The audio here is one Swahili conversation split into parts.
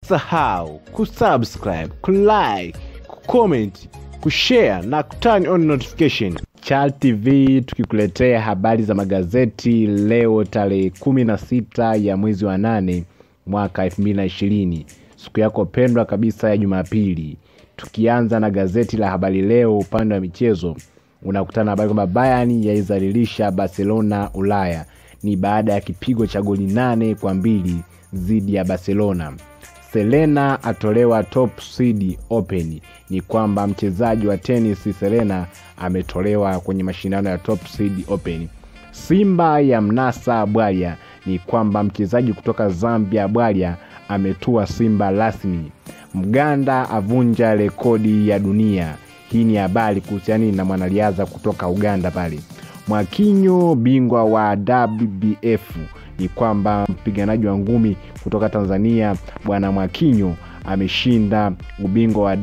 usisahau kusubscribe kulike kucomment kushare na kuturn on notification Chal TV tukikuletea habari za magazeti leo tarehe 16 ya mwezi wa nane mwaka 2020 siku yako pendwa kabisa ya Jumapili. Tukianza na gazeti la Habari Leo upande wa michezo, unakutana na habari kwamba Bayern yaizalilisha Barcelona Ulaya. Ni baada ya kipigo cha goli nane kwa mbili dhidi ya Barcelona. Serena atolewa top seed open. Ni kwamba mchezaji wa tenis Serena ametolewa kwenye mashindano ya top seed open. Simba ya mnasa Bwalya. Ni kwamba mchezaji kutoka Zambia Bwalya ametua Simba rasmi. Mganda avunja rekodi ya dunia. Hii ni habari kuhusiana na mwanariadha kutoka Uganda pale. Mwakinyo bingwa wa WBF ni kwamba mpiganaji wa ngumi kutoka Tanzania bwana Mwakinyo ameshinda ubingwa wa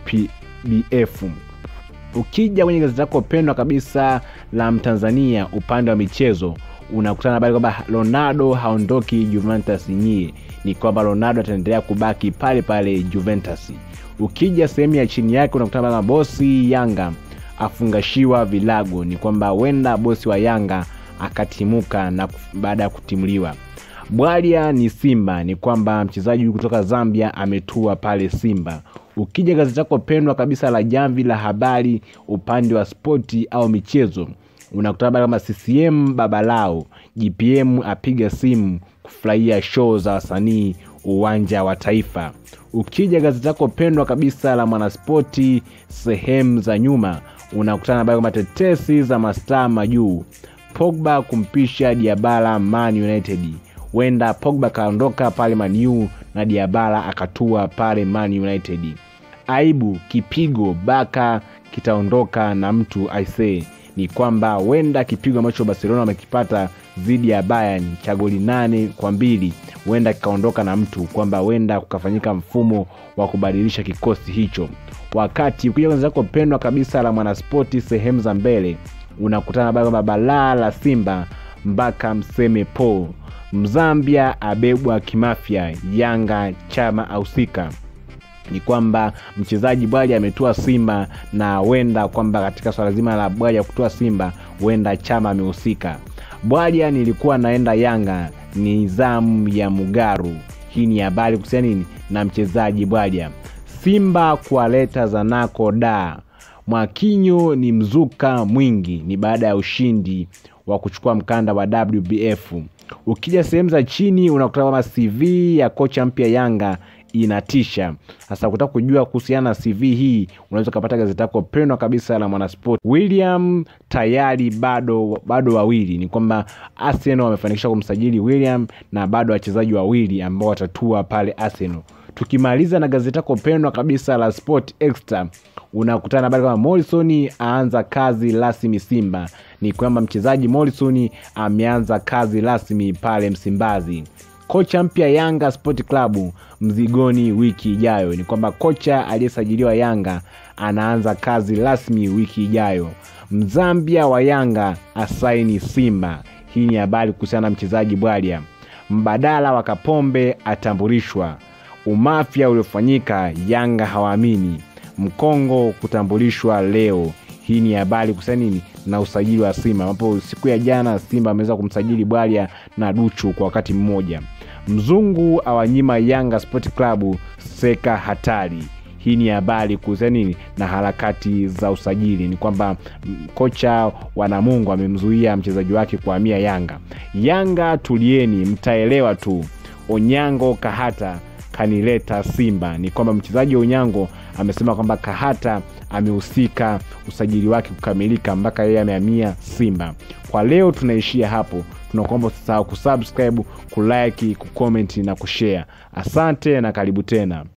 WBF. Ukija kwenye gazeti lako pendwa kabisa la Mtanzania upande wa michezo unakutana habari kwamba Ronaldo haondoki Juventus nyie, ni kwamba Ronaldo ataendelea kubaki pale pale Juventus. Ukija sehemu ya chini yake unakutana na bosi Yanga afungashiwa vilago, ni kwamba huenda bosi wa Yanga akatimuka na baada ya kutimuliwa. Bwalya ni Simba, ni kwamba mchezaji huyu kutoka Zambia ametua pale Simba. Ukija gazeti lako pendwa kabisa la Jamvi la Habari upande wa spoti au michezo unakutana habari kama CCM babalao, GPM apiga simu kufurahia show za wasanii uwanja wa Taifa. Ukija gazeti lako pendwa kabisa la Mwanaspoti sehemu za nyuma unakutana habari kama tetesi za mastaa majuu, Pogba kumpisha Diabala Man United. Wenda Pogba kaondoka pale Man U na Diabala akatua pale Man United. Aibu kipigo Baka kitaondoka na mtu aisee ni kwamba huenda kipigo ambacho Barcelona wamekipata dhidi ya Bayern cha goli nane kwa mbili huenda kikaondoka na mtu, kwamba huenda kukafanyika mfumo wa kubadilisha kikosi hicho. Wakati ukija kwenye zako pendwa kabisa la Mwanaspoti sehemu za mbele, unakutana habari kwamba balaa la Simba mpaka mseme po Mzambia abebwa kimafya, Yanga chama ahusika ni kwamba mchezaji Bwalya ametua Simba na huenda kwamba katika swala zima la Bwalya kutua Simba huenda chama amehusika. Bwalya nilikuwa naenda Yanga ni zamu ya Mugaru. Hii ni habari kuhusiana nini na mchezaji Bwalya. Simba kuwaleta Zanako da Mwakinyo ni mzuka mwingi, ni baada ya ushindi wa kuchukua mkanda wa WBF. Ukija sehemu za chini unakuta kwamba CV ya kocha mpya Yanga inatisha. Sasa kutaka kujua kuhusiana na CV hii, unaweza ukapata gazeti lako pendwa kabisa la Mwanasport. William tayari bado bado wawili, ni kwamba Arsenal wamefanikisha kumsajili William na bado wachezaji wawili ambao watatua pale Arsenal. Tukimaliza na gazeti lako pendwa kabisa la Sport Extra, unakutana habari kama Morrison aanza kazi rasmi Simba. Ni kwamba mchezaji Morrison ameanza kazi rasmi pale Msimbazi. Kocha mpya Yanga Sport Club mzigoni wiki ijayo. Ni kwamba kocha aliyesajiliwa Yanga anaanza kazi rasmi wiki ijayo. Mzambia wa Yanga asaini Simba. Hii ni habari kuhusiana na mchezaji Bwalya. Mbadala wa Kapombe atambulishwa. Umafya uliofanyika Yanga hawaamini. Mkongo kutambulishwa leo. Hii ni habari kuhusiana nini na usajili wa Simba, ambapo siku ya jana Simba ameweza kumsajili Bwalya na Duchu kwa wakati mmoja. Mzungu awanyima Yanga Sport Club seka hatari. Hii ni habari kuhusiana nini na harakati za usajili. Ni kwamba kocha wa Namungo amemzuia mchezaji wake kuhamia Yanga. Yanga tulieni, mtaelewa tu. Onyango Kahata kanileta Simba. Ni kwamba mchezaji wa Onyango amesema kwamba Kahata amehusika usajili wake kukamilika mpaka yeye amehamia Simba. Kwa leo tunaishia hapo. Tunakuomba usisahau kusubscribe, kulike, kucomment na kushare. Asante na karibu tena.